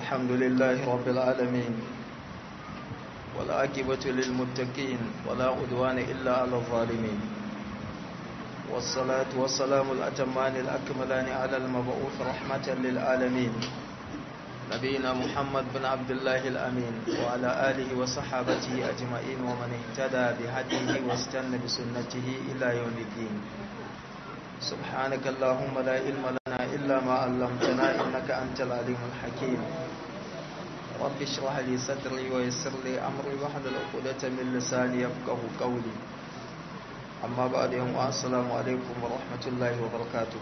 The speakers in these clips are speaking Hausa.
الحمد لله رب العالمين والعاقبة للمتقين ولا عدوان إلا على الظالمين والصلاة والسلام الأتمان الأكملان على المبعوث رحمة للعالمين نبينا محمد بن عبد الله الأمين وعلى آله وصحابته أجمعين ومن اهتدى بهديه واستنى بسنته إلى يوم الدين سبحانك اللهم لا علم لنا إلا ما علمتنا إنك أنت العليم الحكيم رب اشرح لي صدري ويسر لي أمري واحلل عقدة من لساني يفقه قولي أما بعد يوم السلام عليكم ورحمة الله وبركاته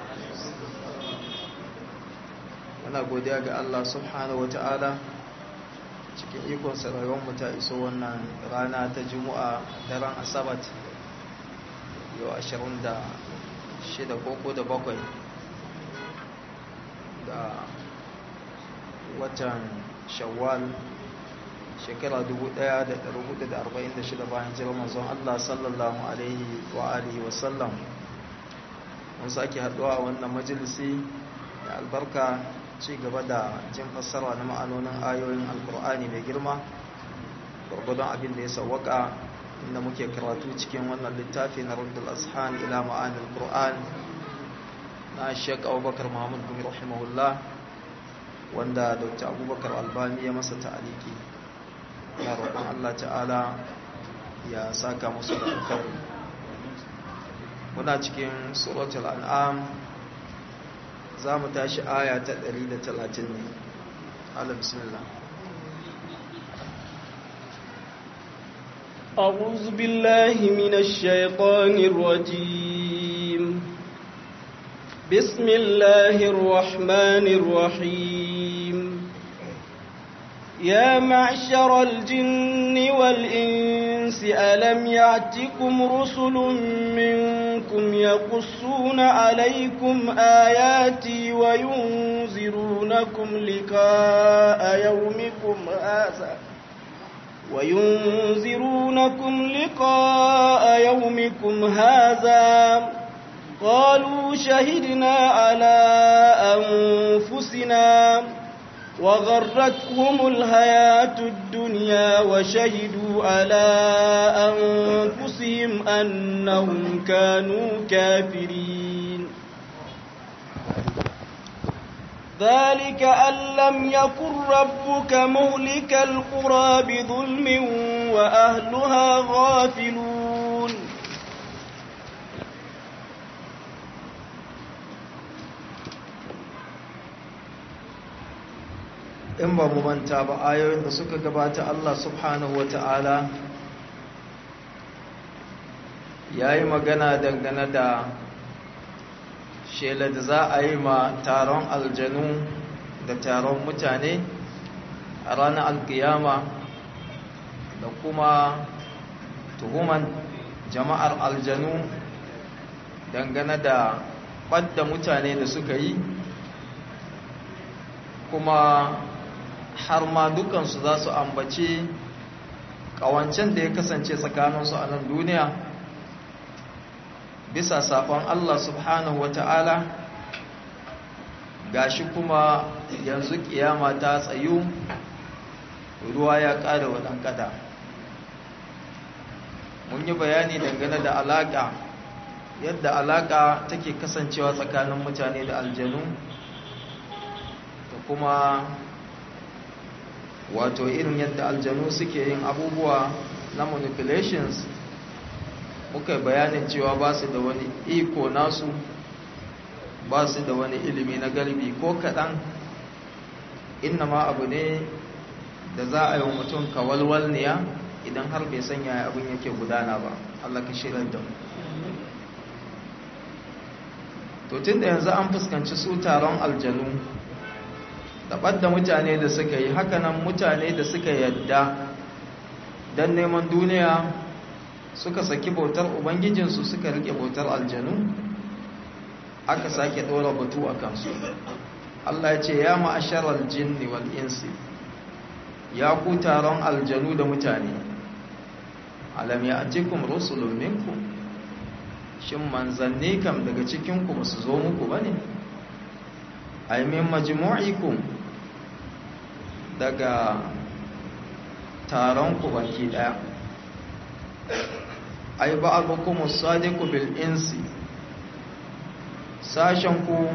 muna godiya ga Allah subhanahu wata'ala cikin ikonsa rayuwarmu ta iso wannan rana ta juma'a daren asabat yau 26 koko da bakwai da watan shawwal shekara 1446 bayan jiran manzon Allah sallallahu alaihi wa alihi wasallam mun sake haduwa a wannan majalisi da albarka ci gaba da jin fassara na ma'anonin ayoyin alkur'ani mai girma gwargwadon abin da ya sawwaka inda muke karatu cikin wannan littafi na rundul ashan ila ma'anin qur'an na shek abubakar muhammad bin rahimahullah wanda dr abubakar albani ya masa ta'aliki ya roƙon allah ta'ala ya saka musu da alkhairi muna cikin suratul an'am za mu tashi aya ta 130 ne ala bismillah أعوذ بالله من الشيطان الرجيم بسم الله الرحمن الرحيم يا معشر الجن والإنس ألم يعتكم رسل منكم يقصون عليكم آياتي وينذرونكم لقاء يومكم هذا وينذرونكم لقاء يومكم هذا قالوا شهدنا على أنفسنا وغرتهم الحياة الدنيا وشهدوا على أنفسهم أنهم كانوا كافرين ذلك أن لم يكن ربك مهلك القرى بظلم وأهلها غافلون in ba mu manta ba ayoyin da suka gabata Allah subhanahu wata'ala ya yi magana dangane da shela da za a yi ma taron aljanu da taron mutane a ranar alkiyama da kuma tuhuman jama'ar aljanu dangane da ɓadda mutane da suka yi kuma har ma dukansu za su ambaci ƙawancen da ya kasance tsakaninsu a nan duniya bisa safon Allah subhanahu wata'ala gashi kuma yanzu kiyama ta tsayu ruwa ya ƙara wa ɗankada mun yi bayani dangane da alaƙa yadda alaƙa take kasancewa tsakanin mutane da aljanu da kuma wato irin yadda aljanu suke yin abubuwa na manipulations muka bayanin cewa ba su da wani iko nasu ba su da wani ilimi na galbi ko kaɗan inna ma abu ne da za a yi wa mutum kawalwalniya idan har bai sanya abin yake gudana ba Allah ka shirar da mu to tun da yanzu an fuskanci su taron aljanu da ɓadda mutane da suka yi hakanan mutane da suka yadda don neman duniya suka saki bautar ubangijinsu suka rike bautar aljanu aka sake ɗora batu a kansu Allah ya ce ya ma'asharar jinni wal insi ya ku taron aljanu da mutane alam ya atikum rusulun minkum shin manzanni kam daga cikinku ba su zo muku ba ne aimin majmu'ikum daga taron ku baki daya ai ba'dukum as-sadiqu bil insi sashen ku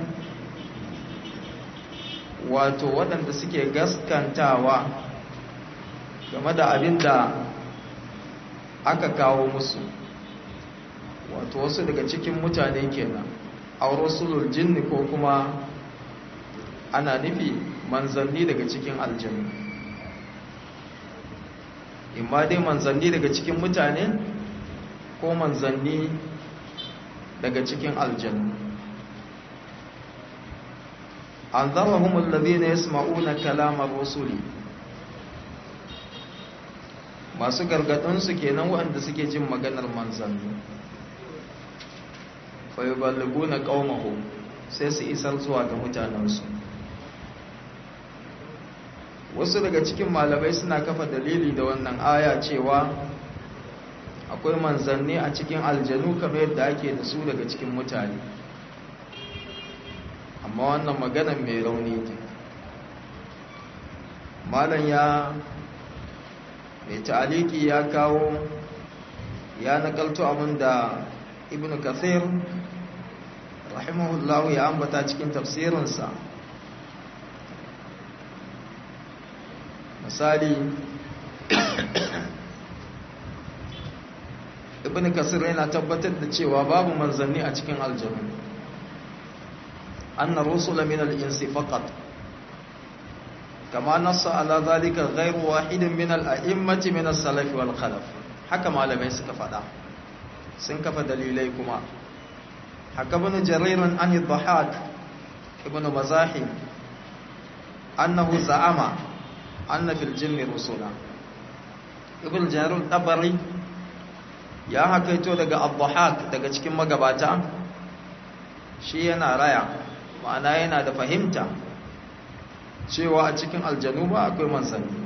wato waɗanda suke gaskantawa game da abin da aka kawo musu wato wasu daga cikin mutane kenan aurusulul jinni ko kuma ana nufi manzanni daga cikin aljannu imma dai manzanni daga cikin mutane ko manzanni daga cikin aljannu anzarahum alladhina yasma'una kalamar rusuli masu gargadin su kenan waɗanda suke jin maganar manzanni fa yuballiguna qaumahum sai su isar zuwa ga mutanensu wasu daga cikin malamai suna kafa dalili da wannan aya cewa akwai manzanni a cikin aljanu kamar yadda ake da su daga cikin mutane amma wannan maganan mai rauni ne malam ya mai ta'aliki ya kawo ya nakalto abin da ibn kathir rahimahullahu ya ambata cikin tafsirinsa misali ibn kasir yana tabbatar da cewa babu manzanni a cikin aljanu anna rusula min al-insi faqat kama nassa ala zalika ghayru wahidin min al-a'immati min as-salaf wal khalaf haka malamai suka fada sun kafa dalilai kuma haka ibn jarir an ad-dhahak ibn mazahim annahu za'ama anna fil jinni rusula ibn jarir tabari ya hakaito daga abduhak daga cikin magabata shi yana raya ma'ana yana da fahimta cewa a cikin aljanu ba akwai manzanni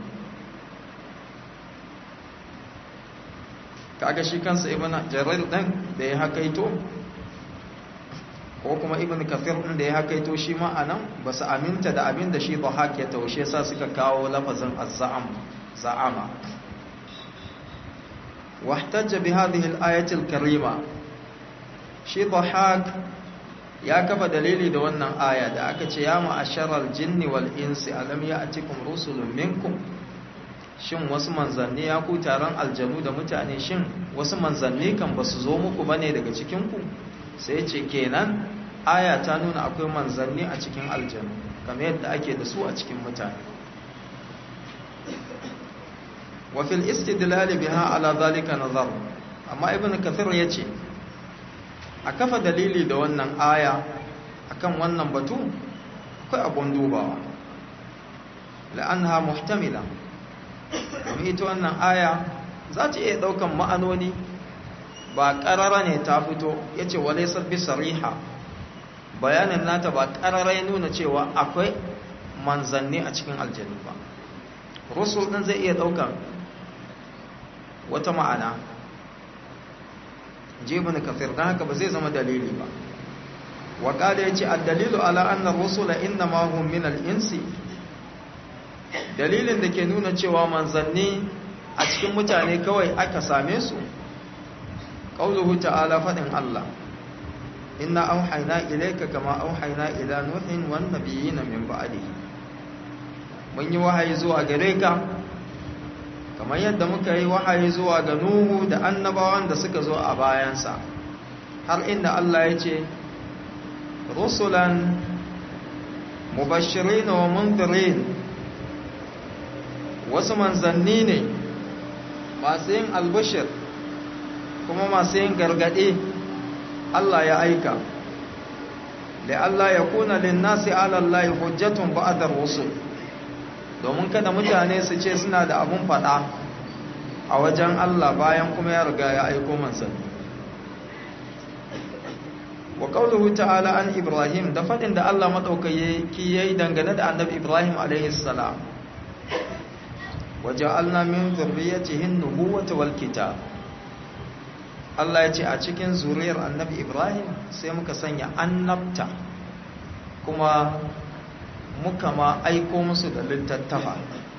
kaga shi kansa ibn jarir din da ya hakaito ko kuma ibn kafir din da ya hakaito shi ma anan ba su aminta da abin da shi dhahak ya taushe sa suka kawo lafazin az-za'am za'ama واحتج بهذه الآية الكريمة shi dhahak ya kafa dalili da wannan aya da aka ce ya ma'asharal jinni wal insi alam ya'tikum rusulun minkum shin wasu manzanni ya ku taron aljanu da mutane shin wasu manzanni kan basu zo muku bane daga cikin ku sai ce kenan aya ta nuna akwai manzanni a cikin aljanu kamar yadda ake da su a cikin mutane وفي الاستدلال بها على ذلك نظر amma ibn kathir yace a kafa dalili da wannan aya akan wannan batu akwai abun dubawa la'anha muhtamila domin ita wannan aya za ta iya daukan ma'anoni ba karara ne ta fito yace walaysa bi sariha bayanin nata ba karara ya nuna cewa akwai manzanni a cikin aljanna ba rusul din zai iya daukan wata ma'ana jibin kafir don haka ba zai zama dalili ba waƙada ya ce addalilu ala annar rusula inna mahun min al'insi dalilin da ke nuna cewa manzanni a cikin mutane kawai aka same su ƙauluhu ta'ala faɗin Allah inna auhaina ilaika kama auhaina ila nuhin wan nabiyina min ba'dihi mun yi wahayi zuwa gare ka kamar yadda muka yi wahayi zuwa ga Nuhu da annabawan da suka zo a bayansa har inda Allah ya ce rusulan mubashirin wa mundirin wasu manzanni ne masu yin albashir kuma masu yin gargaɗe Allah ya aika da Allah ya kuna linnasi alallahi hujjatun ba'adar rusul domin kada mutane su ce suna da abun faɗa a wajen Allah bayan kuma ya riga ya aiko manzanni wa qawluhu ta'ala an ibrahim da fadin da Allah madaukaki yayi dangane da annabi ibrahim alaihi salam waja'alna min dhurriyyatihi an-nubuwwata wal kitab Allah ya ce a cikin zuriyar annabi ibrahim sai muka sanya annabta kuma muka ma aiko musu da littattafa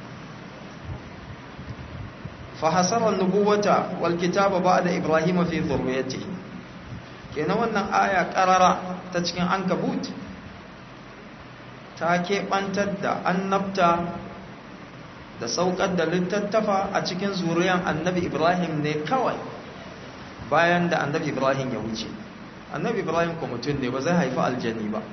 fa hasara nubuwata wal kitaba ba'da ibrahim fi dhurriyyatihi kenan wannan aya karara ta cikin ankabut ta keɓantar da annabta da saukar da littattafa a cikin zuriyan annabi ibrahim ne kawai bayan da annabi ibrahim ya wuce annabi ibrahim ko mutum ne ba zai haifi aljani ba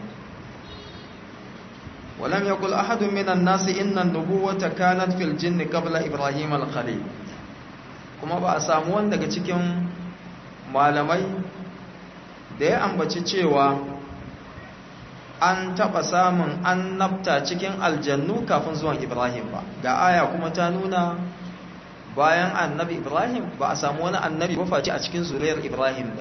walam yaqul ahadun minan nasi inna an-nubuwata kanat fil jinni qabla ibrahim al-khalil kuma ba a samu wanda daga cikin malamai da ya ambaci cewa an taɓa samun annabta cikin aljannu kafin zuwan ibrahim ba ga aya kuma ta nuna bayan annabi ibrahim ba a samu wani annabi ba face a cikin zuriyar ibrahim da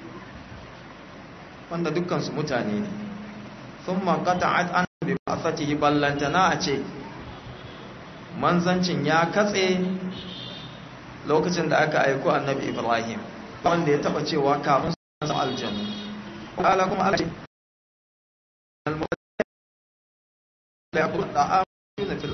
wanda dukkansu mutane ne sun makata an bi ba fatihi ballantana a ce manzancin ya katse lokacin da aka aiko annabi ibrahim wanda ya taɓa cewa kafin su aljannu ƙala kuma ala ce لا يقول الطعام في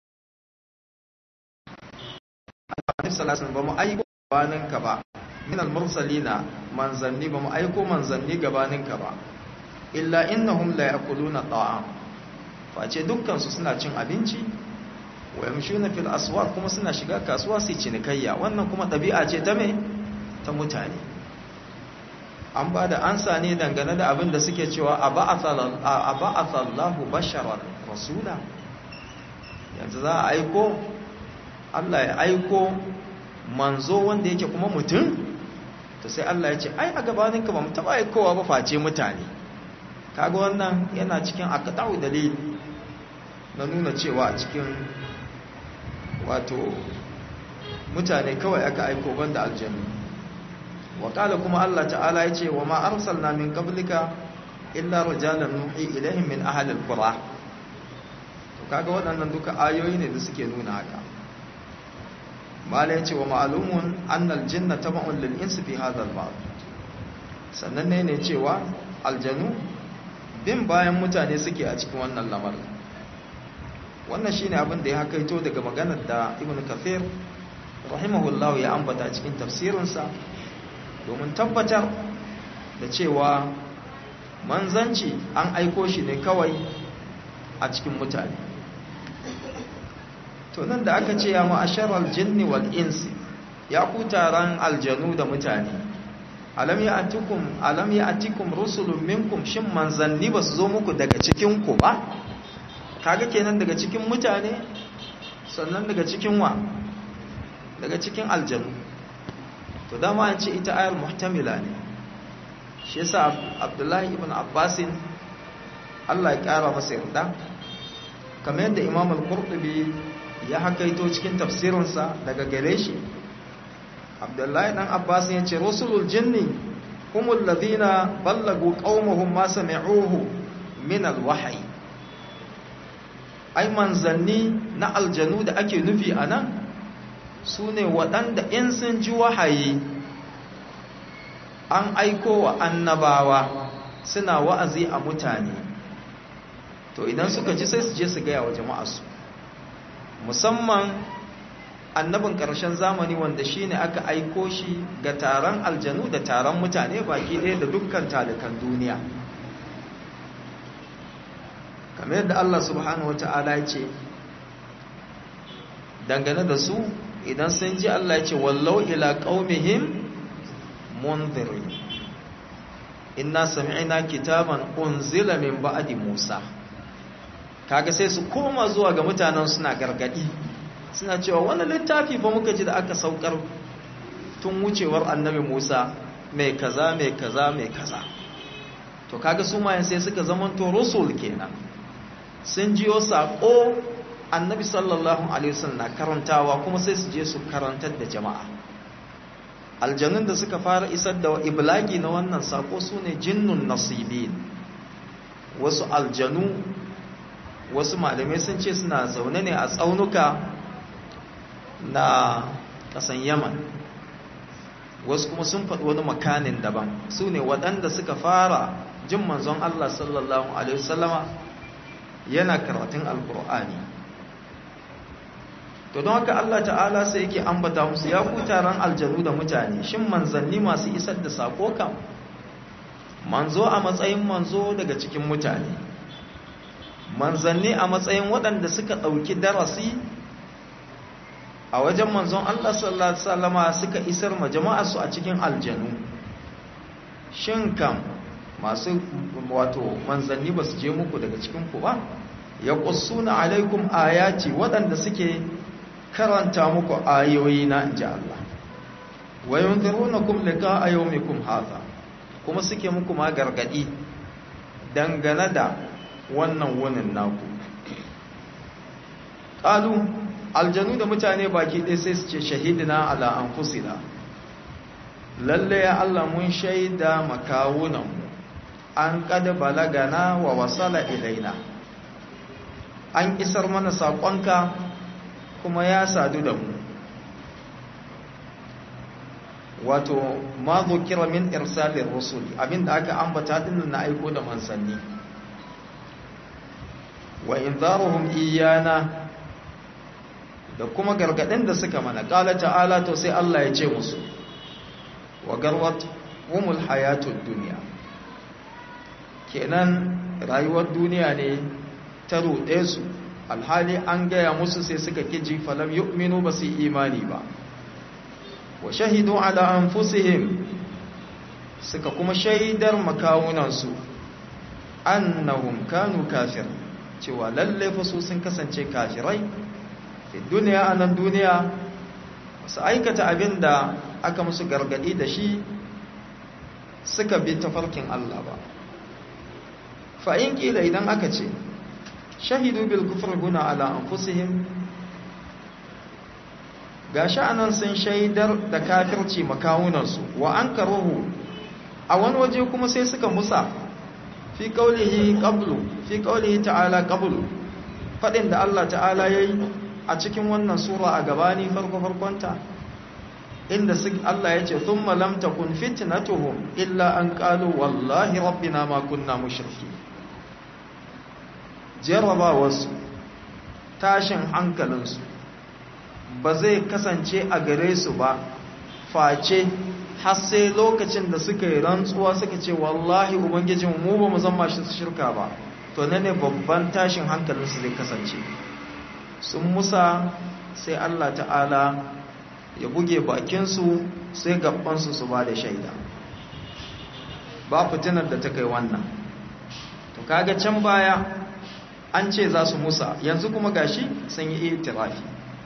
النبي صلى الله عليه وسلم بما أيكو gabaninka ba min al-mursalina manzanni ba mu aiko manzanni gabaninka ba illa innahum la yaquluna ta'am face dukkan su suna cin abinci wa yamshuna fil aswaq kuma suna shiga kasuwa su cinikayya wannan kuma ɗabi'a ce ta me ta mutane an ba da ansa ne dangane da abin da suke cewa a ba'athallahu basharar rasula yanzu za a aiko Allah ya aiko manzo wanda yake kuma mutum to sai Allah ya ce ai a gabaninka ba mu taba aikowa ba face mutane kaga wannan yana cikin aqta'u dalil na nuna cewa a cikin wato mutane kawai aka aiko banda aljanna وقال كما الله تعالى يتي وما أرسلنا من قبلك إلا رجالا نوحي إليهم من أهل القرى kaga waɗannan duka ayoyi ne da suke nuna haka mala yace wa ma'lumun annal jinna tab'un lil insi fi hadha al bab sannan ne ne cewa aljanu bin bayan mutane suke a cikin wannan lamarin wannan shine abin da ya hakaito daga maganar da ibnu kathir rahimahullahu ya ambata cikin tafsirinsa domin tabbatar da cewa manzanci an aiko shi ne kawai a cikin mutane to nan da aka ce ya ma'asharar jinni wal insi ya ku taron aljanu da mutane alam ya atikum alam ya atikum rusulun minkum shin manzanni ba su zo muku daga cikin ku ba kaga kenan daga cikin mutane sannan daga cikin wa daga cikin aljanu to dama an ce ita ayar muhtamila ne shi yasa abdullahi ibn abbasin Allah ya kara masa yarda kamar yadda imam al-qurtubi ya hakaito cikin tafsirinsa daga gare shi abdullahi dan abbas ya ce rusulul jinni humul ladina ballagu qaumahum ma sami'uhu min al-wahyi ai manzanni na aljanu da ake nufi anan su ne waɗanda in sun ji wahayi an aiko wa annabawa suna wa'azi a mutane to idan suka ji sai su je su gaya wa jama'arsu musamman annabin ƙarshen zamani wanda shi ne aka aiko shi ga taron aljanu da taron mutane baki ɗaya da dukkan talikan duniya kamar yadda Allah subhanahu wa ta'ala ya ce dangane da su idan sun ji Allah ya ce wallau ila qaumihim munzirin inna sami'na kitaban unzila min ba'di Musa kaga sai su koma zuwa ga mutanen suna gargadi suna cewa wannan littafi fa muka ji da aka saukar tun wucewar annabi Musa mai kaza mai kaza mai kaza to kaga su ma sai suka zamanto rusul kenan sun jiyo sako annabi sallallahu alaihi wasallam na karantawa kuma sai su je su karantar da jama'a aljanun da suka fara isar da iblagi na wannan sako sune jinnun nasibin wasu aljanu wasu malamai sun ce suna zaune ne a tsaunuka na kasan yaman wasu kuma sun faɗi wani makanin daban su ne waɗanda suka fara jin manzon Allah sallallahu alaihi wasallama yana karatun alkur'ani to don haka Allah ta'ala sai yake ambata musu ya ku taron aljanu da mutane shin manzanni masu isar da sako kam manzo a matsayin manzo daga cikin mutane manzanni a matsayin waɗanda suka ɗauki darasi a wajen manzon Allah sallallahu alaihi wasallama suka isar ma jama'arsu a cikin aljanu shin kam masu wato manzanni ba su je muku daga cikin ku ba ya qussuna alaikum ayati waɗanda suke karanta muku ayoyi na inji Allah wa yunzirunakum liqa'a yawmikum hadha kuma suke muku ma gargadi dangane da wannan wunin naku qalu aljanu da mutane baki ɗaya sai su ce shahidina ala anfusina lalle ya Allah mun shaida makawunan an kada balagana wa wasala ilaina an isar mana saƙonka kuma ya sadu da mu wato ma zukira min irsalin rusuli abinda aka ambata din na aiko da mansanni wa inzaruhum iyana da kuma gargadin da suka mana qala ta'ala to sai Allah ya ce musu wa garwat humul hayatud dunya kenan rayuwar duniya ne ta ruɗe su alhali an gaya musu sai suka kiji falam yu'minu ba su imani ba wa shahidu ala anfusihim suka kuma shaidar makawunansu annahum kanu kafir cewa lalle fa su sun kasance kafirai fi duniya anan duniya su aikata abin da aka musu gargadi da shi suka bi tafarkin Allah ba fa in kila idan aka ce shahidu bil kufr guna ala anfusihim gashi anan sun shaidar da kafirci makawunansu wa an karuhu a wani waje kuma sai suka musa fi qaulihi qablu fi qaulihi ta'ala qablu fadin da Allah ta'ala yayi a cikin wannan sura a gabani farko farkonta inda Allah ya ce thumma lam takun fitnatuhum illa an qalu wallahi rabbina ma kunna mushriki jarrabawarsu tashin hankalinsu ba zai kasance a gare su ba face har sai lokacin da suka yi rantsuwa suka ce wallahi ubangijin mu ba mu zama shi shirka ba to na ne babban tashin hankalinsu zai kasance sun musa sai Allah ta'ala ya buge bakinsu sai gabansu su ba da shaida ba fitinar da ta kai wannan to kaga can baya an ce za su musa yanzu kuma gashi sun yi itirafi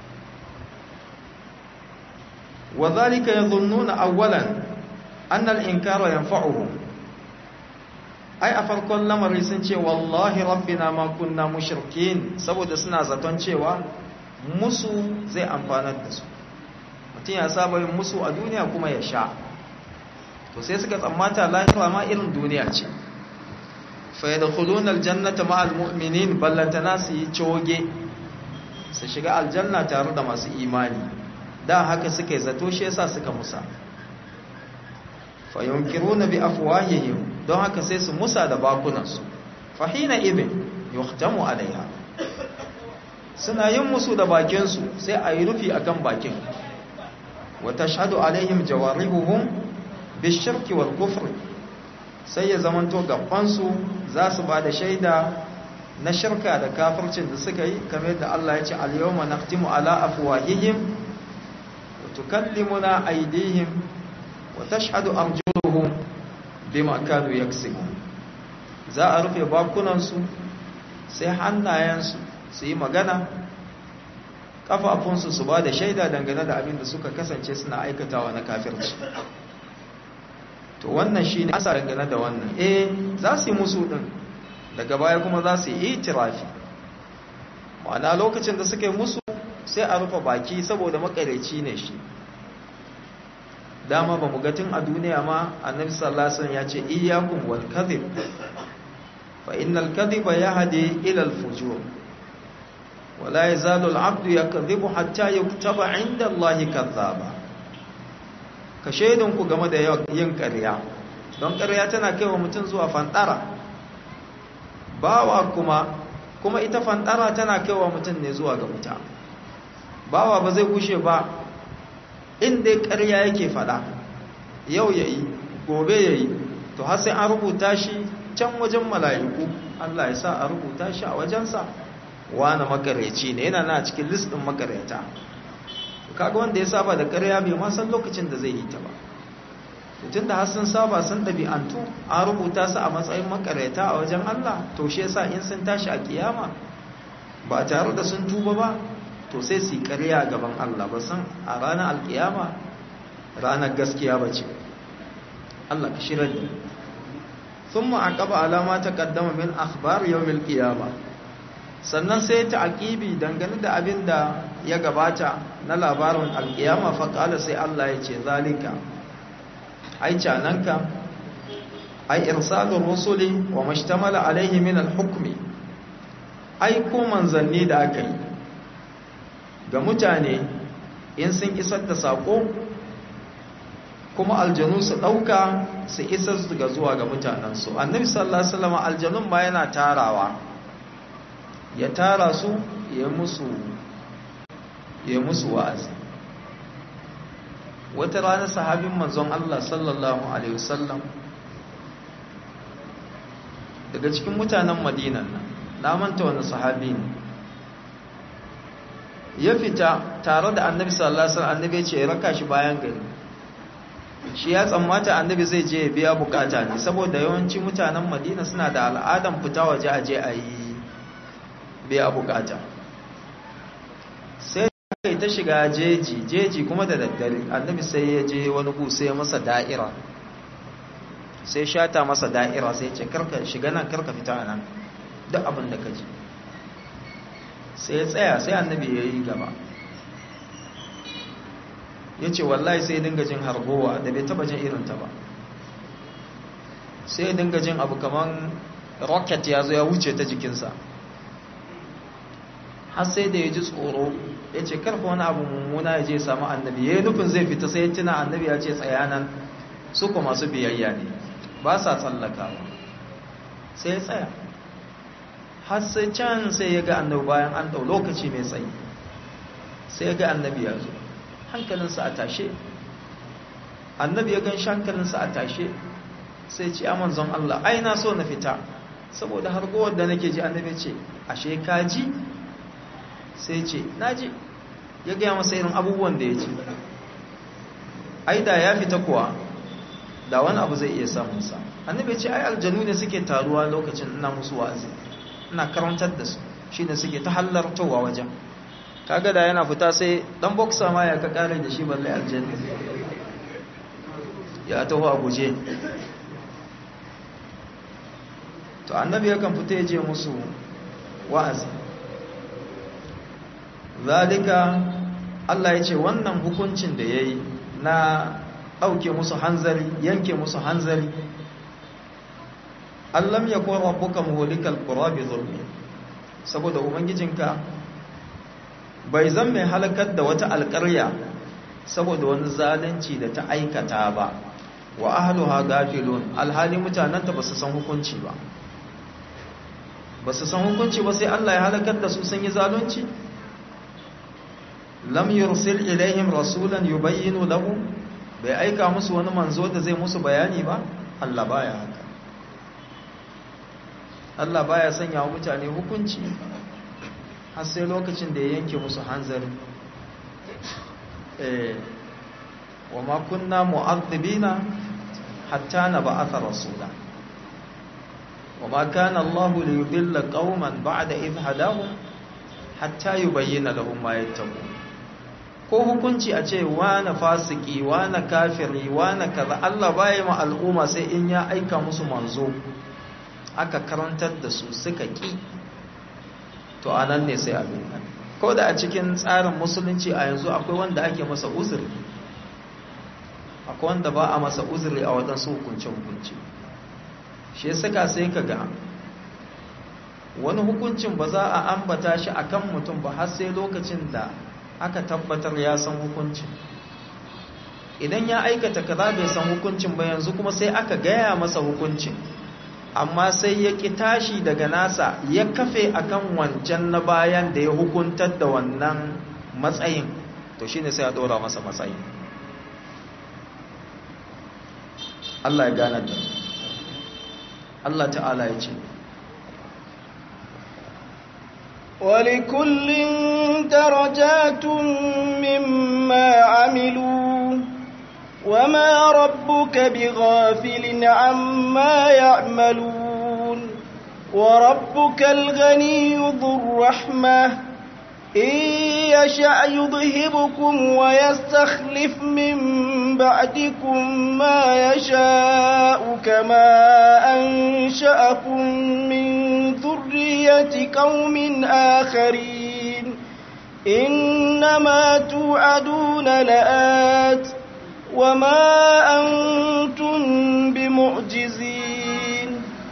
wa zalika yadhunnuna awwalan anna al-inkara yanfa'uhum ai a farkon lamari sun ce wallahi rabbina ma kunna mushrikin saboda suna zaton cewa musu zai amfanar da su mutum ya saba yin musu a duniya kuma ya sha to sai suka tsammata lahira ma irin duniya ce fa yadkhuluna aljannata ma almu'minin ballantana su yi coge su shiga aljanna tare da masu imani da haka suka yi zato shi yasa suka musa fa yunkiruna bi afwahihim don haka sai su musa da bakunansu fa hina ibn yuhtamu alaiha suna yin musu da bakinsu sai a yi rufi akan bakin wa tashhadu alaihim jawarihuhum bishirki wal kufr sai ya zamanto gabansu za su ba da shaida na shirka da kafircin da suka yi kamar da Allah ya ce al-yawma naqtimu ala afwahihim wa tukallimuna aydihim wa tashhadu arjuluhum bima kanu yaksibun za a rufe bakunansu sai hannayensu su yi magana kafafunsu su ba da shaida dangane da abin da suka kasance suna aikatawa na kafirci to wannan shi ne asa dangane da wannan eh za su yi musu ɗin daga baya kuma za su yi itirafi ma'ana lokacin da suka yi musu sai a rufe baki saboda makareci ne shi dama ba mu gatin a duniya ma annabi sallallahu alaihi wasallam ya ce iyyakum wal kadhib fa innal kadhiba yahdi ila al fujur wala yazalu al abdu yakdhibu hatta yuktaba inda allahi kadhaba ka ku game da yin ƙarya don ƙarya tana kai wa mutum zuwa fantara bawa kuma kuma ita fantara tana kai wa mutum ne zuwa ga wuta bawa ba zai gushe ba inda ƙarya yake faɗa yau ya yi gobe ya yi to har sai an rubuta shi can wajen mala'iku Allah ya sa a rubuta shi a wajensa wani makareci ne yana na cikin listin makareta kaga wanda ya saba da ƙarya bai ma san lokacin da zai yi ta ba tun da har sun saba sun ɗabi'antu an rubuta su a matsayin makareta a wajen Allah to shi yasa in sun tashi a kiyama ba tare da sun tuba ba to sai su yi ƙarya gaban Allah ba san a ranar alkiyama ranar gaskiya ba ce Allah ka shirar da sun ma'aƙaba alama ta ƙaddama min akhbar yawmil qiyama sannan sai ta aƙibi dangane da abin da ya gabata na labarin alkiyama faƙala sai Allah ya ce zalika ai cananka ai irsalur rusuli wa mashtamala alaihi min alhukmi ai ko manzanni da aka yi ga mutane in sun isar da sako kuma aljanu su dauka su isar ga zuwa ga mutanensu annabi sallallahu alaihi wasallam aljanun ba yana tarawa ya tara su ya musu ya musu wa'azi wata rana sahabin manzon Allah sallallahu alaihi wasallam daga cikin mutanen madinan nan na manta wani sahabi ne ya fita tare da annabi sallallahu alaihi wasallam annabi ya ce raka shi bayan gari shi ya tsammata annabi zai je ya biya bukata ne saboda yawanci mutanen madina suna da al'adan fita waje aje a yi biya bukata sai kai ta shiga jeji jeji kuma da daddare annabi sai ya je wani gu sai masa da'ira sai shata masa da'ira sai ce karka shiga nan karka fita nan duk abin da ka ji sai ya tsaya sai annabi ya yi gaba ya ce wallahi sai dinga jin harbowa da bai taba jin irinta ba sai dinga jin abu kaman rocket ya zo ya wuce ta jikinsa har sai da ya ji tsoro ya ce karfa wani abu mummuna ya je samu annabi ya yi nufin zai fita sai ya tuna annabi ya ce tsayanan su kuma masu biyayya ne ba sa tsallakawa sai ya tsaya har sai can sai ya ga annabi bayan an ɗau lokaci mai tsayi sai ya ga annabi ya zo hankalinsa a tashe annabi ya gan shi hankalinsa a tashe sai ce aman zon Allah ai na so na fita saboda har gowar da nake ji annabi ce ashe ka ji sai ce na ji ya gaya masa irin abubuwan da ya ce ai da ya fita kuwa da wani abu zai iya samunsa annabi ce ai aljanu ne suke taruwa lokacin ina musu wa'azi ina karantar da su shi ne suke ta hallartowa wajen kaga da yana fita sai dan boxer ma ya ka kare da shi balle aljanna ya taho a guje to annabi yakan fita ya je musu wa'azi zalika Allah ya ce wannan hukuncin da ya yi na ɗauke musu hanzari yanke musu hanzari allam ya kuwa rabbuka muhulikal qura bi zulmi saboda ubangijinka bai zan mai halakar da wata alƙarya saboda wani zalunci da ta aikata ba wa ahluha gafilun alhali mutananta ba su san hukunci ba ba su san hukunci ba sai Allah ya halakar da su sun yi zalunci lam yursil ilaihim rasulan yubayyinu lahum bai aika musu wani manzo da zai musu bayani ba Allah baya haka Allah baya sanya wa mutane hukunci har sai lokacin da ya yanke musu hanzari eh wa ma kunna mu'adhibina hatta nab'atha rasula wa ma kana Allah li yudilla qauman ba'da idh hadahum hatta yubayyana lahum ma yattaqun ko hukunci a ce wane fasiki wane kafiri wane kaza Allah baya ma al'umma sai in ya aika musu manzo aka karantar da su suka ki to anan ne sai abin nan ko da a cikin tsarin musulunci a yanzu akwai wanda ake masa uzuri akwai wanda ba a masa uzuri a waɗansu hukunce-hukunce shi saka sai ka ga wani hukuncin ba za a ambata shi akan mutum ba har sai lokacin da aka tabbatar ya san hukuncin idan ya aikata kaza bai san hukuncin ba yanzu kuma sai aka gaya masa hukuncin amma sai ya ƙi tashi daga nasa ya kafe akan wancan na bayan da ya hukuntar da wannan matsayin to shine sai a dora masa matsayin Allah ya gane da Allah ta'ala ya ce ولكل درجات مما عملوا وما ربك بغافل عما يعملون وربك الغني ذو الرحمة إن يشأ يذهبكم ويستخلف من بعدكم ما يشاء كما أنشأكم من ذرية قوم آخرين إنما توعدون لآت وما أنتم بمعجزين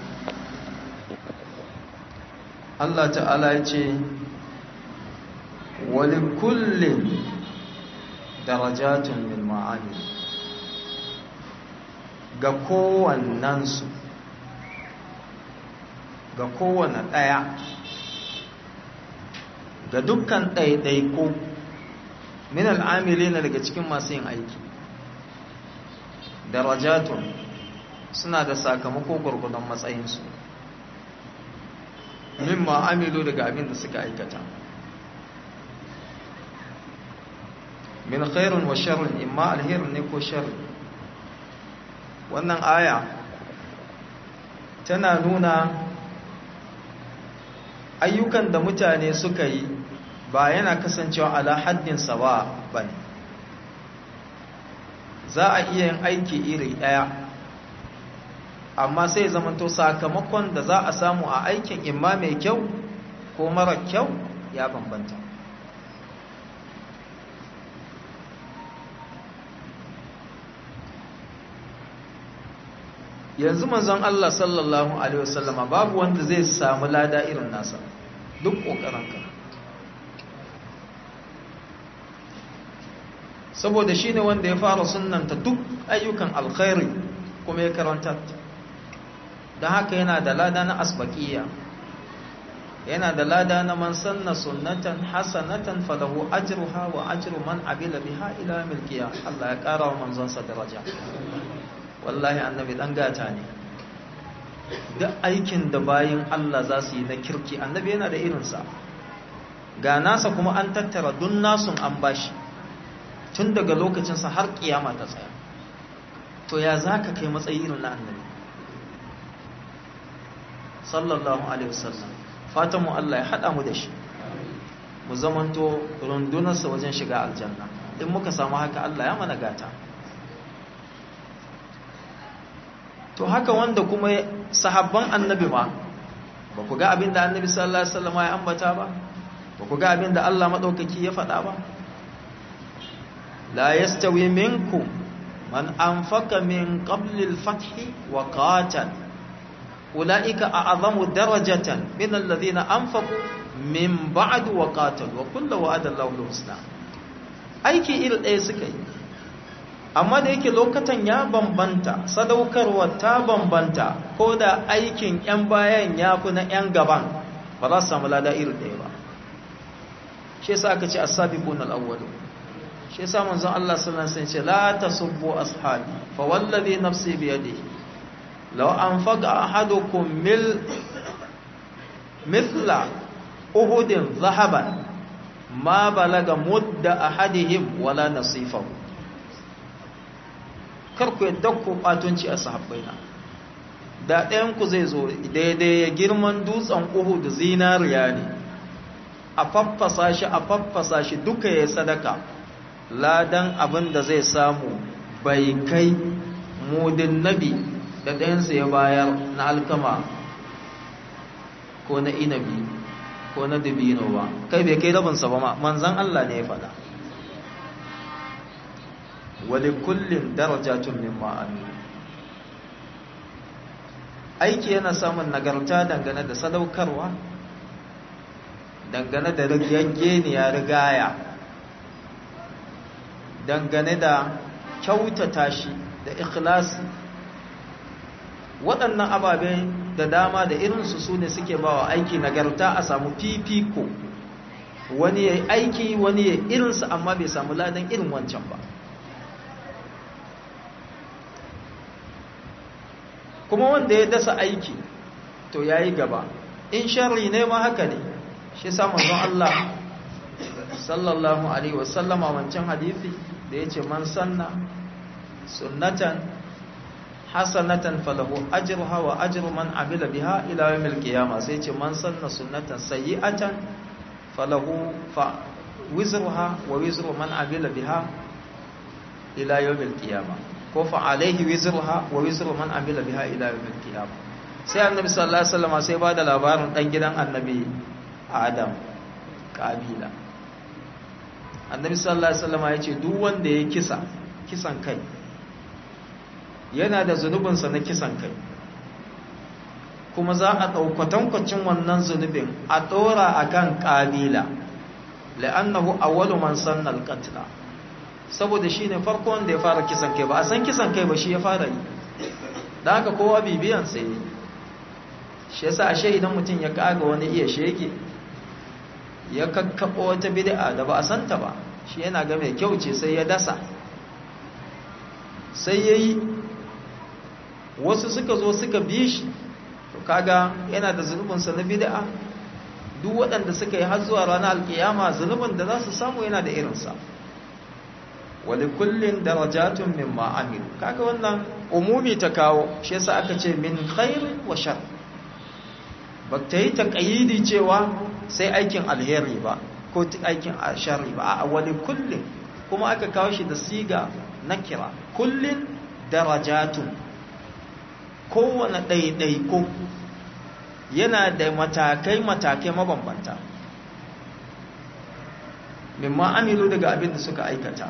Allah ta'ala ya ce wali kullum darajatun min ma'ani ga kowannensu ga kowane ɗaya ga dukkan ɗaiɗaiko min al'amili na daga cikin masu yin aiki darajatun suna da sakamako gwargwadon matsayinsu mimma amilu daga abin da suka aikata min khairun wa sharrin imma alherin ne ko sharri wannan aya tana nuna ayyukan da mutane suka yi ba yana kasancewa ala haddin sawa bane za a iya yin aiki iri daya amma sai zamanto sakamakon da za a samu a aikin imma mai kyau ko mara kyau ya bambanta yanzu manzon Allah sallallahu alaihi wasallama babu wanda zai samu lada irin nasa duk kokarinka saboda shine wanda ya fara sunnanta duk ayyukan alkhairi kuma ya karanta don haka yana da lada na asbaqiya yana da lada na man sanna sunnatan hasanatan falahu ajruha wa ajru man abila biha ila milkiya Allah ya kara wa manzon sa daraja wallahi annabi dan gata ne duk aikin da bayin Allah za su yi na kirki annabi yana da irinsa ga nasa kuma an tattara dun nasun an bashi tun daga lokacinsa har kiyama ta tsaya to ya za ka kai matsayi irin na annabi sallallahu alaihi wasallam fatan mu Allah ya haɗa mu da shi mu zamanto rundunarsa wajen shiga aljanna in muka samu haka Allah ya mana gata to haka wanda kuma sahabban annabi ma ba ku ga abin da annabi sallallahu alaihi wasallam ya ambata ba ba ku ga abin da Allah madaukaki ya faɗa ba la yastawi minkum man anfaqa min qabli al-fath wa qatal ulaika a'zamu darajatan min alladhina anfaqu min ba'd wa qatal wa kullu wa'ada Allahu al-husna aiki iri ɗaya suka yi amma da yake lokacin ya bambanta sadaukarwa ta bambanta ko da aikin 'yan bayan ya fi na 'yan gaban ba za su samu lada iri ɗaya ba shi yasa aka ce as-sabiqun al-awwal shi yasa manzon Allah sallallahu alaihi wasallam ce la tasubbu ashabi fa wallazi nafsi bi yadihi law anfaqa ahadukum mil mithla uhudin zahaban ma balaga mudda ahadihim wala nasifahu kar ku yadda ku batunci a sahabbaina da ɗayanku zai zo daidai ya girman dutsen uhu da zinariya ne a faffasa shi a faffasa shi duka ya sadaka ladan abin da zai samu bai kai mudin nabi da ɗayansa ya bayar na alkama ko na inabi ko na dabino ba kai bai kai rabinsa ba ma manzan Allah ne ya faɗa wali kullum darajatun mimma amilu aiki yana samun nagarta dangane da sadaukarwa dangane da rigaggeniya rigaya dangane da kyautata shi da ikhlasi waɗannan ababe da dama da irinsu su ne suke ba wa aiki nagarta a samu fifiko wani ya yi aiki wani ya irinsa amma bai samu ladan irin wancan ba kuma wanda ya dasa aiki to ya yi gaba in sharri ne ma haka ne shi samun zon Allah sallallahu alaihi wasallama wancan hadithi da ya ce man sanna sunnatan hasanatan falahu ajruha wa ajru man amila biha ila yawmil qiyamah sai ce man sanna sunnatan sayyi'atan falahu fa wizruha wa wizru man amila biha ila yawmil qiyamah ko fa alaihi wizruha wa wizru man amila biha ila yawmil qiyamah sai annabi sallallahu alaihi wasallam sai bada labarin dan gidan annabi adam kabila annabi sallallahu alaihi wasallam ya ce duk wanda ya kisa kisan kai yana da zunubinsa na kisan kai kuma za a ɗaukatankwacin wannan zunubin a ɗora a kan ƙabila la'annahu awwalu man sanna al-qatla saboda shine farko wanda ya fara kisan kai ba a san kisan kai ba shi ya fara yi da haka kowa bibiyan sai shi yasa ashe idan mutum ya kaga wani iya shege ya kakkaɓo wata bid'a da ba a santa ba shi yana ga mai kyau ce sai ya dasa sai ya yi wasu suka zo suka bi shi to kaga yana da zunubinsa na bid'a duk waɗanda suka yi har zuwa ranar alkiyama zunubin da za su samu yana da irinsa wali kullin darajatun min ma'amil kaga wannan umumi ta kawo shi yasa aka ce min khairin wa shar ba ta yi taƙayidi cewa sai aikin alheri ba ko aikin sharri ba a wali kullin kuma aka kawo shi da siga na kira kullin darajatun kowane ɗaiɗaiko yana da matakai-matakai mabambanta mimma amilu daga abin da suka aikata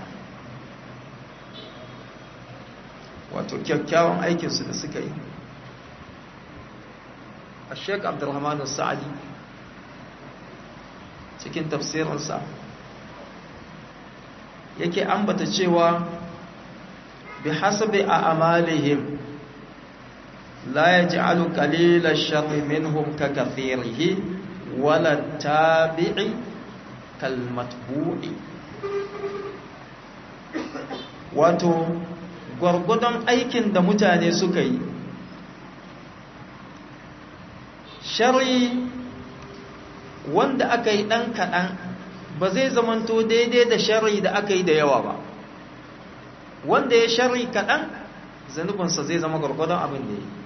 wato kyakkyawan aikinsu da suka yi a sheik abdulrahmanu sa'adi cikin tafsirinsa yake ambata cewa bi hasabi a amalihim la yaj'alu qalila ash-sharri minhum ka kathirihi wala tabi'i kal matbu'i wato gwargwadon aikin da mutane suka yi shari wanda aka yi ɗan kaɗan ba zai zamanto daidai da shari da aka yi da yawa ba wanda ya shari kaɗan zanubinsa zai zama gwargwadon abin da ya yi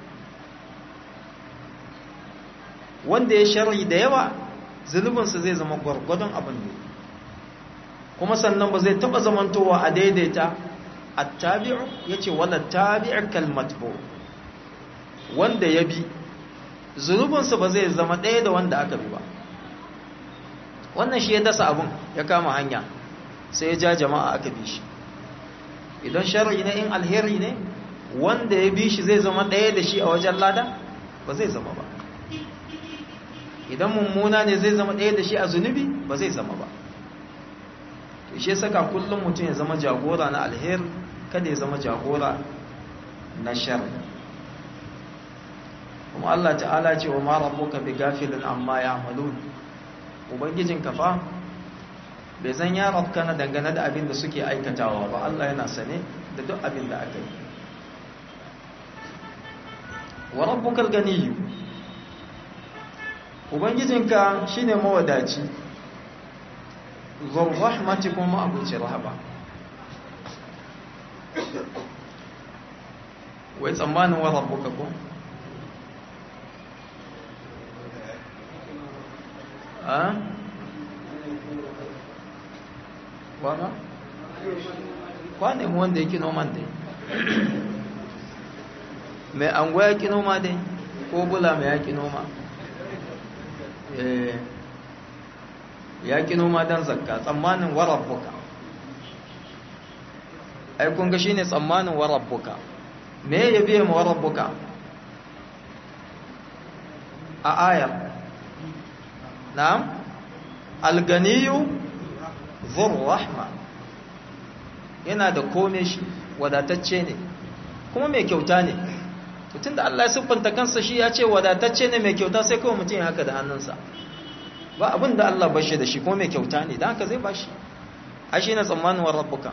wanda ya shari da yawa zunubinsa zai zama gwargwadon abin da ya yi kuma sannan ba zai taɓa zamantowa a daidaita a tabi'u ya ce wala tabi'ar kalmatbo wanda ya bi zunubinsa ba zai zama ɗaya da wanda aka bi ba wannan shi ya dasa abin ya kama hanya sai ya ja jama'a aka bi shi idan shari'i ne in alheri ne wanda ya bi shi zai zama ɗaya da shi a wajen lada ba zai zama ba idan mummuna ne zai zama ɗaya da shi a zunubi ba zai zama ba to shi saka kullum mutum ya zama jagora na alheri kada ya zama jagora na shari kuma Allah ta'ala ce wa ma rabbuka bi gafilin amma ya'malun ubangijin kafa bai zan ya rabka dangane da abin da suke aikatawa ba Allah yana sane da duk abin da aka yi wa rabbukal ganiyyu ubangijinka shine mawadaci zur rahmati kuma abuci rahaba wai tsammanin wa rabbuka ko a wana kwanin wanda yake noman dai mai anguwa ya ki noma dai ko bula mai ya ki noma ya ki noma don zakka tsammanin warabbuka ai kun ga shine tsammanin warabbuka me ya biye mu warabbuka a ayar na'am alganiyu zur rahma yana da kome shi wadatacce ne kuma mai kyauta ne tun da Allah ya siffanta kansa shi ya ce wadatacce ne mai kyauta sai kawai mutum ya haka da hannunsa ba abin da Allah bashi da shi ko mai kyauta ne dan haka zai bashi ai shi na tsammanin wa rabbuka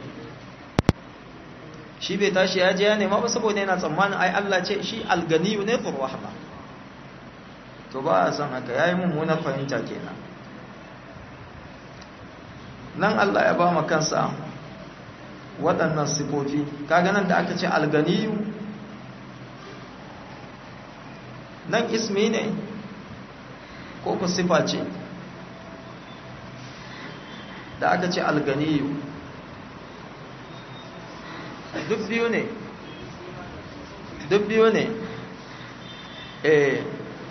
shi bai tashi ya je ya nema ba saboda yana tsammanin ai Allah ce shi alganiyu ne fur rahma to ba a san haka yayi mummunar fahimta kenan nan Allah ya ba mu kansa waɗannan sifofi kaga nan da aka ce alganiyu nan ismi ne ko ku sifa ce da aka ce alganiyu duk biyu ne duk biyu ne eh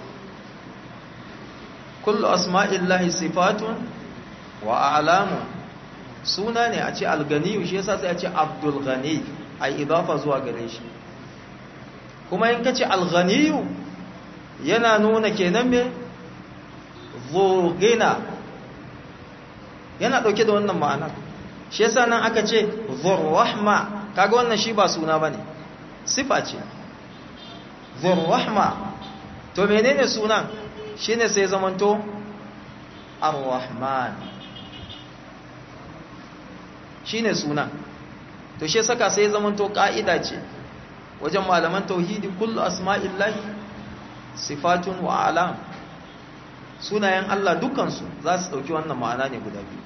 kullu asma'illahi sifatun wa a'lamu suna ne a ce alganiyu shi yasa sai a ce abdul ghani ai idafa zuwa gare shi kuma in kace alghaniyu yana nuna kenan me zurgina yana dauke da wannan ma'anar shi yasa nan aka ce zurrahma kaga wannan shi ba suna bane sifa ce zurrahma to menene sunan shine sai zamanto ar-rahman shine sunan to shi saka sai zamanto ka'ida ce wajen malaman tauhidi kullu asma'illahi sifatun wa alam sunayen Allah dukansu za su dauki wannan ma'ana ne guda biyu